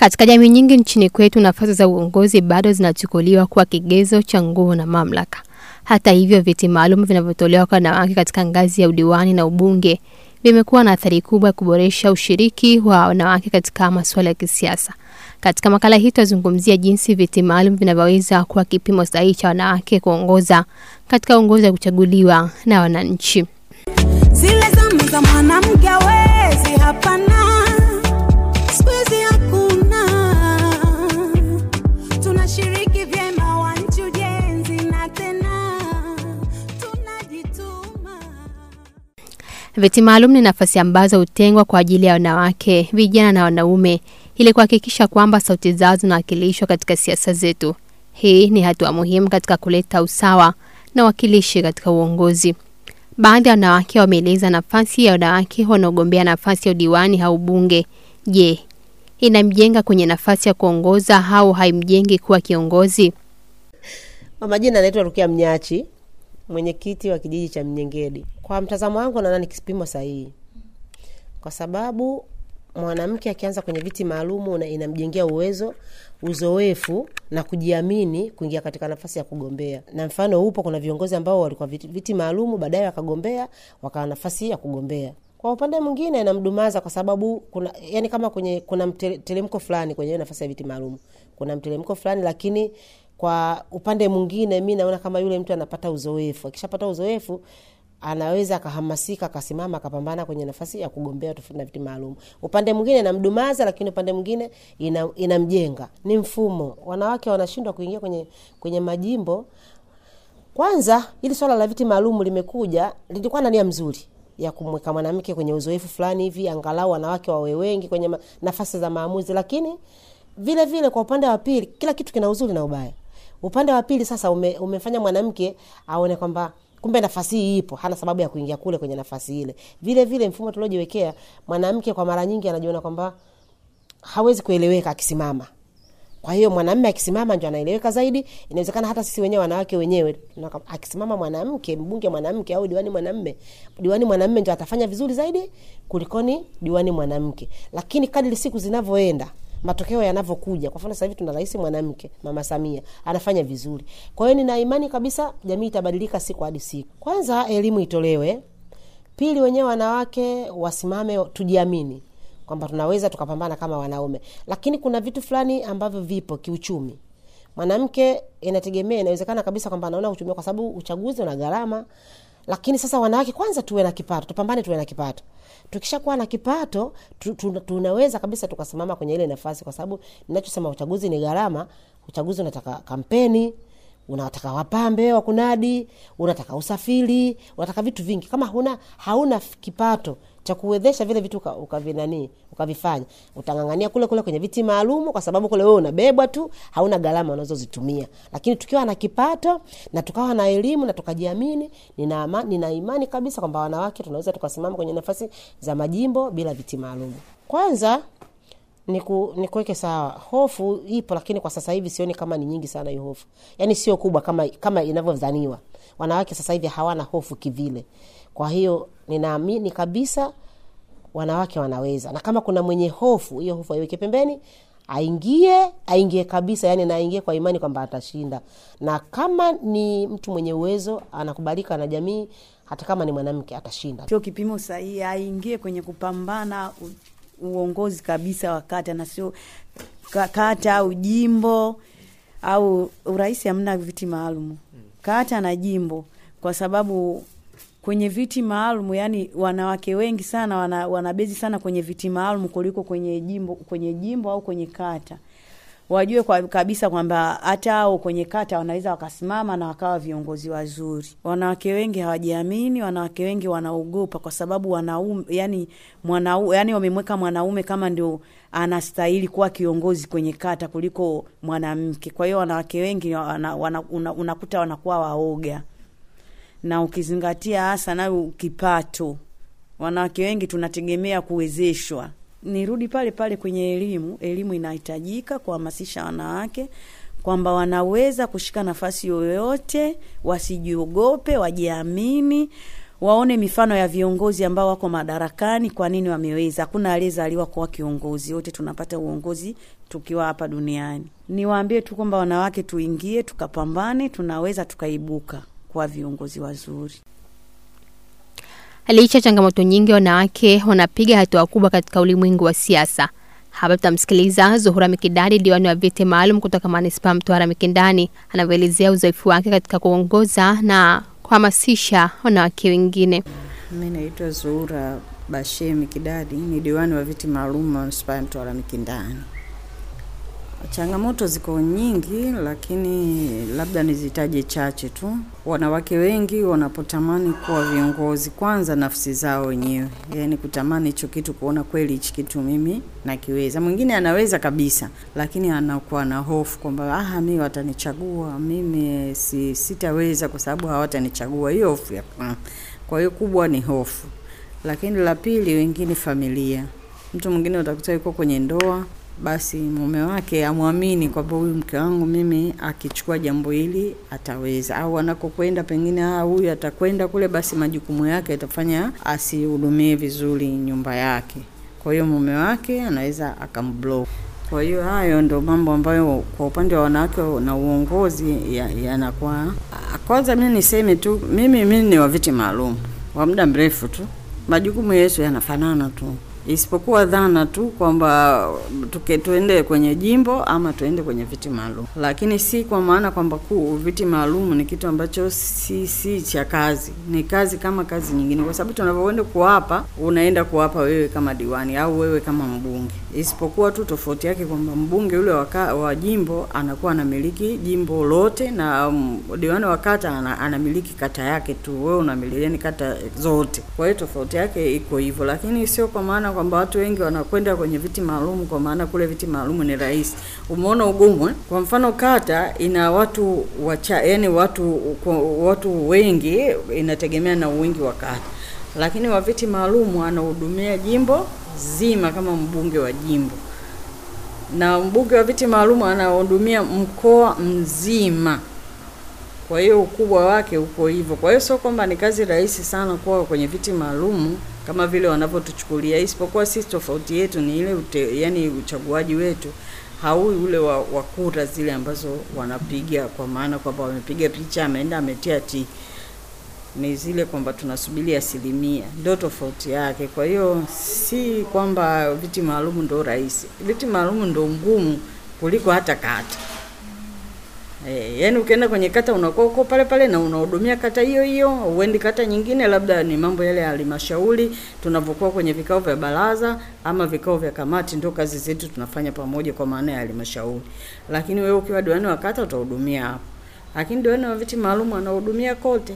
Katika jamii nyingi nchini kwetu, nafasi za uongozi bado zinachukuliwa kuwa kigezo cha nguvu na mamlaka. Hata hivyo, viti maalum vinavyotolewa kwa wanawake katika ngazi ya udiwani na ubunge vimekuwa na athari kubwa ya kuboresha ushiriki wa wanawake katika masuala ya kisiasa. Katika makala hii tutazungumzia jinsi viti maalum vinavyoweza kuwa kipimo sahihi cha wanawake kuongoza katika uongozi wa kuchaguliwa na wananchi. Zile zamu za mwanamke hawezi, hapana, siku hizi hakuna. Tunashiriki vyema wanchi ujenzi na tena tunajituma. Viti maalum ni nafasi ambazo hutengwa kwa ajili ya wanawake, vijana na wanaume ili kuhakikisha kwamba sauti zao zinawakilishwa katika siasa zetu. Hii ni hatua muhimu katika kuleta usawa na wakilishi katika uongozi. Baadhi ya wanawake wameeleza nafasi ya wanawake wanaogombea nafasi ya udiwani au bunge. Je, inamjenga kwenye nafasi ya kuongoza au haimjengi kuwa kiongozi? Kwa majina anaitwa Rukia Mnyachi, mwenyekiti wa kijiji cha Mnyengedi. Kwa mtazamo wangu, naona ni kipimo sahihi, kwa sababu mwanamke akianza kwenye viti maalumu na inamjengea uwezo, uzoefu na kujiamini kuingia katika nafasi ya kugombea. Na mfano upo, kuna viongozi ambao walikuwa viti, viti maalumu, baadaye wakagombea, wakawa nafasi ya kugombea. Kwa upande mwingine inamdumaza kwa sababu kuna yani, kama kwenye kuna mtelemko fulani kwenye hiyo nafasi ya viti maalum, kuna mtelemko fulani, lakini kwa upande mwingine mi naona kama yule mtu anapata uzoefu. Akishapata uzoefu anaweza akahamasika akasimama akapambana kwenye nafasi ya kugombea tofauti na viti maalum. Upande mwingine inamdumaza, lakini upande mwingine ina, inamjenga. Ni mfumo, wanawake wanashindwa kuingia kwenye kwenye majimbo. Kwanza ili swala la viti maalum limekuja, lilikuwa na nia mzuri ya kumweka mwanamke kwenye uzoefu fulani hivi, angalau wanawake wawe wengi kwenye ma, nafasi za maamuzi, lakini vile vile kwa upande wa pili, kila kitu kina uzuri na ubaya. Upande wa pili sasa ume, umefanya mwanamke aone kwamba kumbe nafasi hii ipo, hana sababu ya kuingia kule kwenye nafasi ile. Vile vile mfumo tuliojiwekea, mwanamke kwa mara nyingi anajiona kwamba hawezi kueleweka akisimama. Kwa hiyo mwanamume akisimama ndio anaeleweka zaidi. Inawezekana hata sisi wenyewe wanawake wenyewe akisimama mwanamke, mbunge mwanamke au diwani mwanamume, diwani mwanamume ndio atafanya vizuri zaidi kulikoni diwani mwanamke. Lakini kadri siku zinavyoenda matokeo yanavyokuja. Kwa mfano sasa hivi tuna rais mwanamke, Mama Samia anafanya vizuri. Kwa hiyo nina imani kabisa jamii itabadilika siku hadi siku. Kwanza elimu itolewe, pili wenyewe wanawake wasimame, tujiamini kwamba tunaweza tukapambana kama wanaume. Lakini kuna vitu fulani ambavyo vipo kiuchumi. Mwanamke inategemea, inawezekana kabisa kwamba anaona uchumi, kwa sababu uchaguzi una gharama. Lakini sasa wanawake kwanza tuwe na kipato, tupambane tuwe na kipato tukishakuwa na kipato tu, tu, tunaweza kabisa tukasimama kwenye ile nafasi, kwa sababu ninachosema uchaguzi ni gharama. Uchaguzi unataka kampeni, unataka wapambe wa kunadi, unataka usafiri, unataka vitu vingi. Kama huna hauna kipato cha kuwezesha vile vitu ukavinani ukavifanya, utang'ang'ania kule kule kwenye viti maalumu, kwa sababu kule wewe unabebwa tu, hauna gharama unazozitumia. Lakini tukiwa na kipato na tukawa na elimu na tukajiamini, nina, ama, nina imani kabisa kwamba wanawake tunaweza tukasimama kwenye nafasi za majimbo bila viti maalumu. Kwanza niku, nikuweke sawa, hofu ipo, lakini kwa sasa hivi sioni kama ni nyingi sana hiyo hofu, yaani sio kubwa kama kama inavyodhaniwa. Wanawake sasa hivi hawana hofu kivile. Kwa hiyo ninaamini kabisa wanawake wanaweza, na kama kuna mwenye hofu, hiyo hofu aiweke pembeni, aingie aingie kabisa, yani na aingie kwa imani kwamba atashinda. Na kama ni mtu mwenye uwezo, anakubalika na jamii, hata kama ni mwanamke atashinda. Sio kipimo sahihi, aingie kwenye kupambana u, uongozi kabisa wa kata na sio kata au jimbo au urais. Hamna viti maalum kata na jimbo, kwa sababu kwenye viti maalum yani wanawake wengi sana wana, wanabezi sana kwenye viti maalum kuliko kwenye jimbo kwenye jimbo au kwenye kata. Wajue kwa kabisa kwamba hata au kwenye kata wanaweza wakasimama na wakawa viongozi wazuri. Wanawake wengi hawajiamini, wanawake wengi wanaogopa kwa sababu wanaume yani mwanaume yani wamemweka mwanaume kama ndio anastahili kuwa kiongozi kwenye kata kuliko mwanamke. Kwa hiyo wanawake wengi wana, wana, una, unakuta wanakuwa waoga na ukizingatia hasa nayo kipato, wanawake wengi tunategemea kuwezeshwa. Nirudi pale pale kwenye elimu. Elimu inahitajika kuhamasisha wanawake kwamba wanaweza kushika nafasi yoyote, wasijiogope, wajiamini, waone mifano ya viongozi ambao wako madarakani, kwa nini wameweza. Hakuna aliyezaliwa kuwa kiongozi, wote tunapata uongozi tukiwa hapa duniani. Niwaambie tu kwamba wanawake tuingie, tukapambane, tunaweza tukaibuka kuwa viongozi wazuri. Licha ya changamoto nyingi, wanawake wanapiga hatua kubwa katika ulimwengu wa siasa. Hapa tutamsikiliza Zuhura Mikidadi, diwani wa viti maalum kutoka manispaa Mtwara Mikindani, anavyoelezea uzoefu wake katika kuongoza na kuhamasisha wanawake wengine. Mi naitwa Zuhura Bashir Mikidadi, ni diwani wa viti maalum manispaa ya Mtwara Mikindani. Changamoto ziko nyingi, lakini labda nizitaje chache tu. Wanawake wengi wanapotamani kuwa viongozi, kwanza nafsi zao wenyewe, yaani kutamani hicho kitu, kuona kweli hichi kitu mimi nakiweza. Mwingine anaweza kabisa, lakini anakuwa na hofu kwamba ah, mimi watanichagua, mimi si, sitaweza kwa sababu hawatanichagua. Hiyo hofu ya kwanza. Kwa hiyo kubwa ni hofu, lakini la pili, wengine familia. Mtu mwingine utakuta yuko kwenye ndoa basi mume wake amwamini kwamba huyu mke wangu mimi akichukua jambo hili ataweza, au anakokwenda pengine ah, huyu atakwenda kule, basi majukumu yake atafanya asihudumie vizuri nyumba yake. Kwa hiyo mume wake anaweza akamblock. Kwa hiyo hayo ndo mambo ambayo kwa upande wa wanawake na uongozi yanakuwa ya kwanza. Mimi niseme tu, mimi mimi ni wa viti maalum wa muda mrefu tu, majukumu yetu yanafanana tu isipokuwa dhana tu kwamba tuke tuende kwenye jimbo ama tuende kwenye viti maalum, lakini si kwa maana kwamba kuu viti maalum ni kitu ambacho si si cha kazi, ni kazi kama kazi nyingine, kwa sababu tunavyoenda kuapa, unaenda kuapa wewe kama diwani au wewe kama mbunge, isipokuwa tu tofauti yake kwamba mbunge yule waka, wa jimbo anakuwa anamiliki jimbo lote na um, diwani wa kata ana, anamiliki kata yake tu, wewe unamiliki kata zote. Kwa hiyo tofauti yake iko hivyo, lakini sio kwa maana kwamba watu wengi wanakwenda kwenye viti maalum kwa maana kule viti maalum ni rahisi. Umeona ugumu eh? Kwa mfano kata ina watu wacha, yani watu watu wengi, inategemea na wingi wa kata, lakini wa viti maalum anahudumia jimbo zima kama mbunge wa jimbo, na mbunge wa viti maalum anahudumia mkoa mzima. Kwa hiyo ukubwa wake uko hivyo. Kwa hiyo sio kwamba ni kazi rahisi sana kuwa kwenye viti maalum kama vile wanavyotuchukulia, isipokuwa sisi tofauti yetu ni ile ute, yani uchaguaji wetu haui ule wa, wa kura zile ambazo wanapiga, kwa maana kwamba wamepiga picha, ameenda ametia tiki, ni zile kwamba tunasubiri asilimia, ndio tofauti yake. Kwa hiyo si kwamba viti maalum ndio rahisi, viti maalum ndio ngumu kuliko hata kata. E, yani ukienda kwenye kata unakuwa uko pale pale na unahudumia kata hiyo hiyo, uendi kata nyingine, labda ni mambo yale ya halmashauri tunavyokuwa kwenye vikao vya baraza ama vikao vya kamati, ndio kazi zetu tunafanya pamoja kwa maana ya halmashauri. Lakini wewe ukiwa diwani wa kata utahudumia hapo, lakini diwani wa viti maalum anahudumia kote.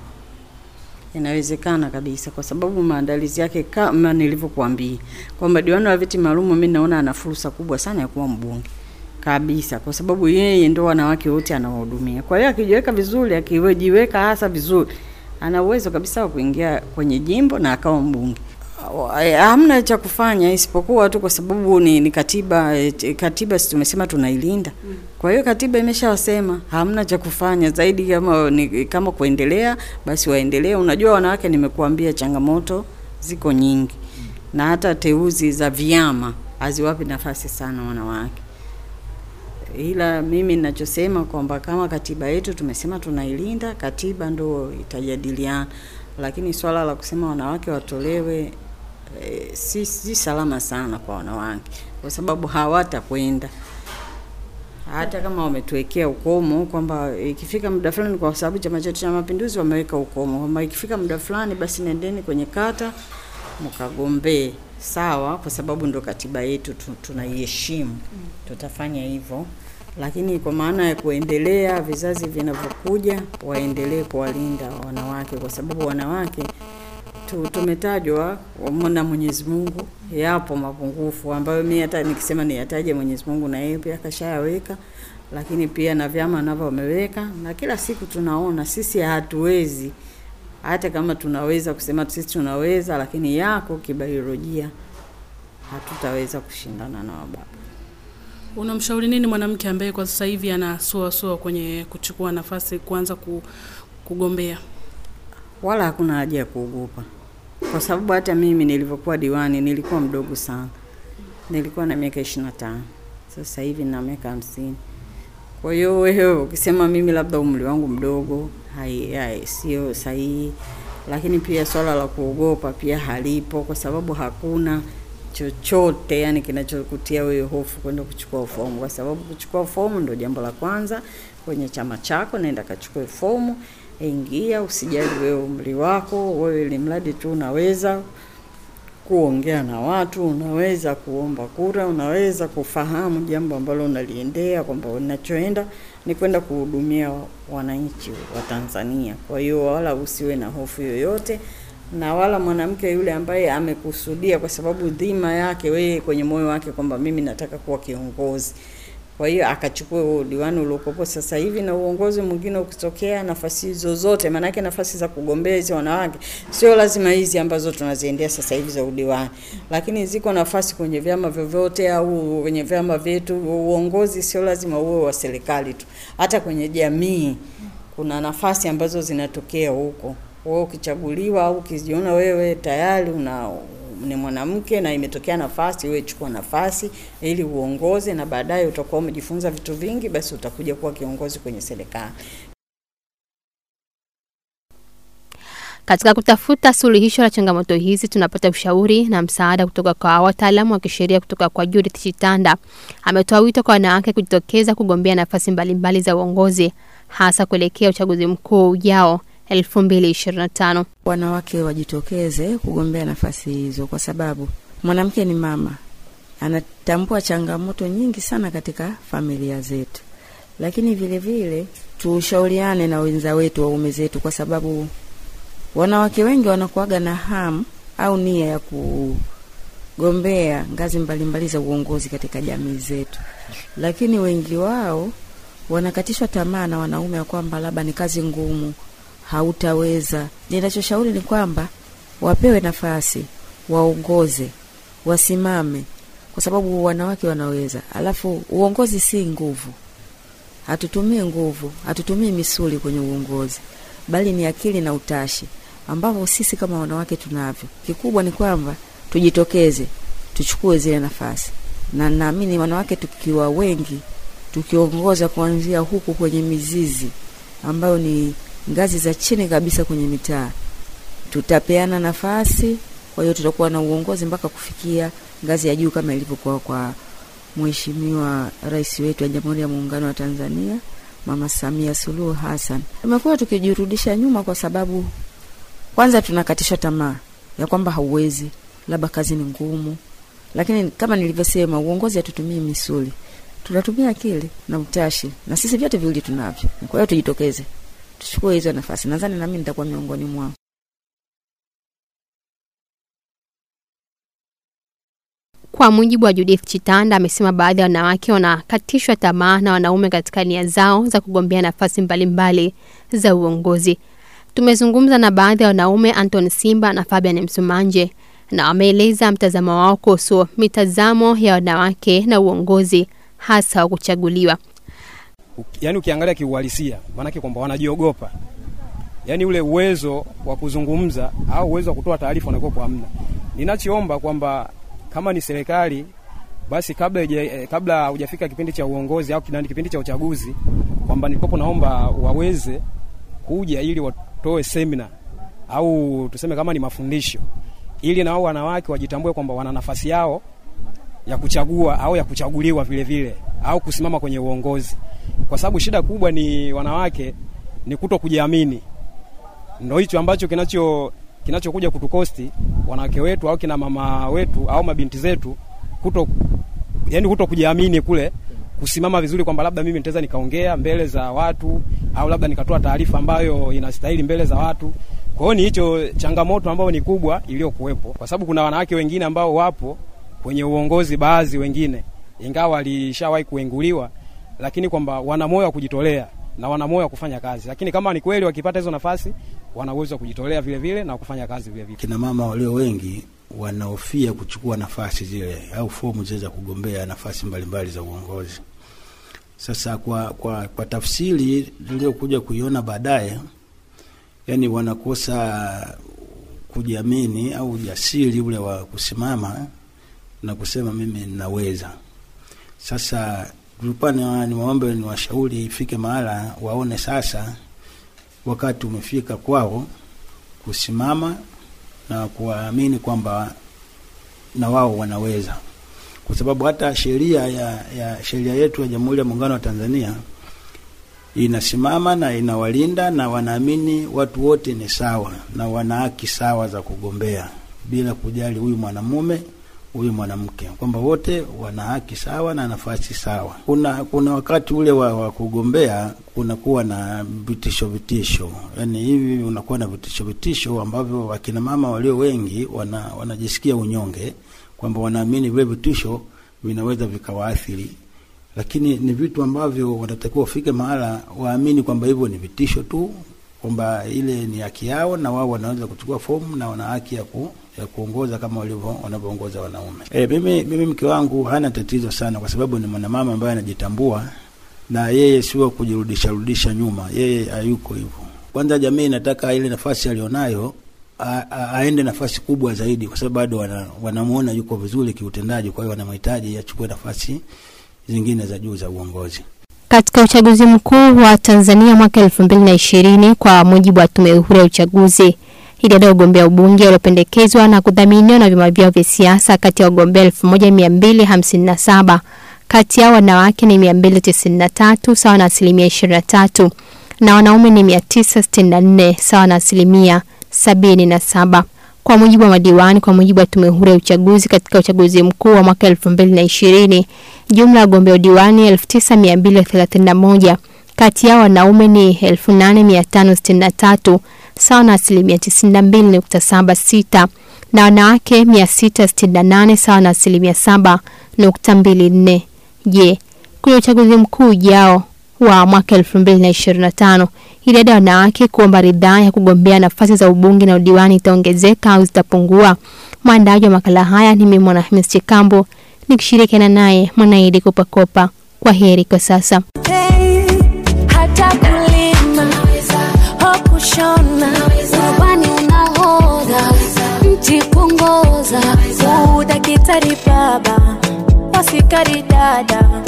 Inawezekana kabisa, kwa sababu maandalizi yake kama nilivyokuambia kwamba diwani wa viti maalum, mimi naona ana fursa kubwa sana ya kuwa mbunge kabisa kwa sababu yeye ndo wanawake wote anawahudumia. Kwa hiyo akijiweka vizuri, akijiweka hasa vizuri, ana uwezo kabisa wa kuingia kwenye jimbo na akawa mbunge. Hamna cha kufanya isipokuwa tu kwa sababu ni, ni katiba. Katiba si tumesema tunailinda. Kwa hiyo katiba imeshawasema hamna cha kufanya zaidi, kama ni, kama kuendelea basi waendelee. Unajua wanawake, nimekuambia changamoto ziko nyingi, na hata teuzi za vyama haziwapi nafasi sana wanawake ila mimi ninachosema kwamba kama katiba yetu tumesema tunailinda, katiba ndo itajadiliana, lakini swala la kusema wanawake watolewe e, si, si salama sana kwa wanawake, kwa sababu hawatakwenda hata kama wametuwekea ukomo kwamba ikifika muda fulani, kwa sababu chama chetu cha Mapinduzi wameweka ukomo kwamba ikifika muda fulani, basi nendeni kwenye kata mkagombee. Sawa, kwa sababu ndo katiba yetu tunaiheshimu, tutafanya hivyo, lakini kwa maana ya kuendelea, vizazi vinavyokuja waendelee kuwalinda wanawake, kwa sababu wanawake tu, tumetajwa na Mwenyezi Mungu, yapo mapungufu ambayo mimi hata nikisema niyataje Mwenyezi Mungu na yeye pia kashayaweka, lakini pia na vyama navyo wameweka, na kila siku tunaona sisi hatuwezi hata kama tunaweza kusema sisi tunaweza, lakini yako kibiolojia hatutaweza kushindana na wababa. Unamshauri nini mwanamke ambaye kwa sasa hivi anasuasua kwenye kuchukua nafasi kuanza ku, kugombea? Wala hakuna haja ya kuogopa, kwa sababu hata mimi nilivyokuwa diwani nilikuwa mdogo sana, nilikuwa na miaka ishirini na tano sasa hivi na miaka hamsini. Kwa hiyo wewe ukisema mimi labda umri wangu mdogo, hai, hai sio sahihi, lakini pia swala la kuogopa pia halipo, kwa sababu hakuna chochote yani kinachokutia wewe hofu kwenda kuchukua fomu, kwa sababu kuchukua fomu ndio jambo la kwanza kwenye chama chako. Naenda kachukue fomu, ingia, usijali wewe umri wako, wewe ili mradi tu unaweza kuongea na watu, unaweza kuomba kura, unaweza kufahamu jambo ambalo unaliendea kwamba unachoenda ni kwenda kuhudumia wananchi wa Tanzania. Kwa hiyo wala usiwe na hofu yoyote, na wala mwanamke yule ambaye amekusudia, kwa sababu dhima yake wewe kwenye moyo wake kwamba mimi nataka kuwa kiongozi kwa hiyo akachukua huo udiwani uliokopo sasa hivi, na uongozi mwingine ukitokea, nafasi zozote, maanake nafasi za kugombea hizi wanawake sio lazima hizi ambazo tunaziendea sasa hivi za udiwani, lakini ziko nafasi kwenye vyama vyovyote au kwenye vyama vyetu. Uongozi sio lazima uwe wa serikali tu, hata kwenye jamii kuna nafasi ambazo zinatokea huko. Wewe ukichaguliwa au ukijiona wewe tayari una ni mwanamke na imetokea nafasi, wewe chukua nafasi ili uongoze, na baadaye utakuwa umejifunza vitu vingi, basi utakuja kuwa kiongozi kwenye serikali. Katika kutafuta suluhisho la changamoto hizi, tunapata ushauri na msaada kutoka kwa wataalamu wa kisheria kutoka kwa Judith Chitanda. Ametoa wito kwa wanawake kujitokeza kugombea nafasi mbalimbali za uongozi, hasa kuelekea uchaguzi mkuu ujao 2025. wanawake wajitokeze kugombea nafasi hizo, kwa sababu mwanamke ni mama, anatambua changamoto nyingi sana katika familia zetu, lakini vile vile tushauriane na wenza wetu, waume zetu, kwa sababu wanawake wengi wanakuaga na hamu au nia ya kugombea ngazi mbalimbali za uongozi katika jamii zetu, lakini wengi wao wanakatishwa tamaa na wanaume ya kwamba labda ni kazi ngumu, hautaweza. Ninachoshauri ni kwamba wapewe nafasi, waongoze, wasimame, kwa sababu wanawake wanaweza. Alafu uongozi si nguvu, hatutumii nguvu, hatutumii misuli kwenye uongozi, bali ni akili na utashi ambavyo sisi kama wanawake tunavyo. Kikubwa ni kwamba tujitokeze, tuchukue zile nafasi, na naamini wanawake tukiwa wengi, tukiongoza kuanzia huku kwenye mizizi ambayo ni ngazi za chini kabisa kwenye mitaa, tutapeana nafasi. Kwa hiyo tutakuwa na uongozi mpaka kufikia ngazi ya juu kama ilivyokuwa kwa Mheshimiwa Rais wetu wa Jamhuri ya Muungano wa Tanzania, Mama Samia Suluhu Hassan. Tumekuwa tukijirudisha nyuma kwa sababu kwanza tunakatishwa tamaa ya kwamba hauwezi, labda kazi ni ngumu, lakini kama nilivyosema, uongozi hatutumii misuli, tunatumia akili na utashi, na sisi vyote viwili tunavyo. Kwa hiyo tujitokeze, tuchukue hizo nafasi. Nadhani nami nitakuwa miongoni mwao. Kwa mujibu wa Judith Chitanda, amesema baadhi ya wanawake wanakatishwa tamaa na wanaume katika nia zao za kugombea nafasi mbalimbali za uongozi. Tumezungumza na baadhi ya wanaume Anton Simba na Fabian Msumanje na wameeleza mtazamo wao kuhusu mitazamo ya wanawake na uongozi hasa wa kuchaguliwa. yaani ukiangalia kiuhalisia, maanake kwamba wanajiogopa, yaani ule uwezo wa kuzungumza au uwezo wa kutoa taarifa unakuwa hamna. Ninachoomba kwamba kama ni serikali basi kabla ije, eh, kabla hujafika kipindi cha uongozi au kinani kipindi cha uchaguzi, kwamba nilikopo naomba waweze kuja ili watoe semina au tuseme kama ni mafundisho, ili na wao wanawake wajitambue kwamba wana nafasi yao ya kuchagua au ya kuchaguliwa vile vile au kusimama kwenye uongozi, kwa sababu shida kubwa ni wanawake ni kuto kujiamini. Ndo hicho ambacho kinacho kinachokuja kutukosti wanawake wetu au kina mama wetu au mabinti zetu kuto, yani kuto kujiamini kule kusimama vizuri kwamba labda mimi nitaweza nikaongea mbele za watu au labda nikatoa taarifa ambayo inastahili mbele za watu. Kwa hiyo ni hicho changamoto ambayo ni kubwa iliyokuwepo, kwa sababu kuna wanawake wengine ambao wapo kwenye uongozi, baadhi wengine ingawa walishawahi kuenguliwa, lakini kwamba wana moyo wa kujitolea na wana moyo wa kufanya kazi, lakini kama ni kweli wakipata hizo nafasi wana uwezo wa kujitolea vile vile na kufanya kazi vile vile. Kina mama walio wengi wanahofia kuchukua nafasi zile au fomu zile za kugombea nafasi mbalimbali za uongozi. Sasa kwa, kwa, kwa tafsiri niliyokuja kuiona baadaye, yani wanakosa kujiamini au ujasiri ule wa kusimama na kusema mimi ninaweza. Sasa tulikuwa ni niwaombe ni washauri ifike mahala waone sasa wakati umefika kwao kusimama na kuwaamini kwamba na wao wanaweza, kwa sababu hata sheria ya, ya sheria yetu ya Jamhuri ya Muungano wa Tanzania inasimama na inawalinda na wanaamini watu wote ni sawa na wana haki sawa za kugombea bila kujali huyu mwanamume huyu mwanamke, kwamba wote wana haki sawa na nafasi sawa. Kuna kuna wakati ule wa, wa kugombea kunakuwa na vitisho vitisho, yani hivi unakuwa na vitisho vitisho ambavyo wakina mama walio wengi wana, wanajisikia unyonge kwamba wanaamini vile vitisho vinaweza vikawaathiri lakini ni vitu ambavyo wanatakiwa wafike mahala waamini kwamba hivyo ni vitisho tu, kwamba ile ni haki yao na wao wanaweza kuchukua fomu na wana haki ya, ku, ya kuongoza kama walivyo wanavyoongoza wanaume. E, mimi, mimi mke wangu hana tatizo sana, kwa sababu ni mwanamama ambaye anajitambua na yeye sio kujirudisha rudisha nyuma, yeye hayuko hivyo. Kwanza jamii inataka ile nafasi alionayo a- a- aende nafasi kubwa zaidi, kwa sababu bado wana, wanamuona yuko vizuri kiutendaji, kwa hiyo wanamhitaji achukue nafasi zingine za juu za uongozi. Katika uchaguzi mkuu wa Tanzania mwaka elfu mbili na ishirini kwa mujibu wa Tume Huru ya Uchaguzi, idadi ya wagombea ubunge waliopendekezwa na kudhaminiwa na vyama vyao vya siasa kati ya wagombea elfu moja mia mbili hamsini na saba kati yao wanawake ni mia mbili tisini na tatu sawa na asilimia ishirini na tatu na wanaume ni mia tisa sitini na nne sawa na asilimia sabini na saba kwa mujibu wa madiwani. Kwa mujibu wa Tume Huru ya Uchaguzi, katika uchaguzi mkuu wa mwaka elfu mbili na ishirini jumla ya wagombea udiwani elfu tisa mia mbili thelathini na moja kati yao wanaume ni elfu nane mia tano sitini na tatu sawa na asilimia tisini na mbili nukta saba sita na wanawake mia sita sitini na nane sawa na asilimia saba nukta mbili nne. Je, kwenye uchaguzi mkuu ujao wa mwaka elfu mbili na ishirini na tano idadi ya wanawake kuomba ridhaa ya kugombea nafasi za ubunge na udiwani itaongezeka au zitapungua? Mwandaji wa makala haya ni mimi Mwanahamis Chikambo nikishirikiana naye Mwanaidi Kopakopa. Kwa heri kwa sasa. Hey, hata kulima au kushona urubani unahodha mti kuongoza udakitari baba wasikari dada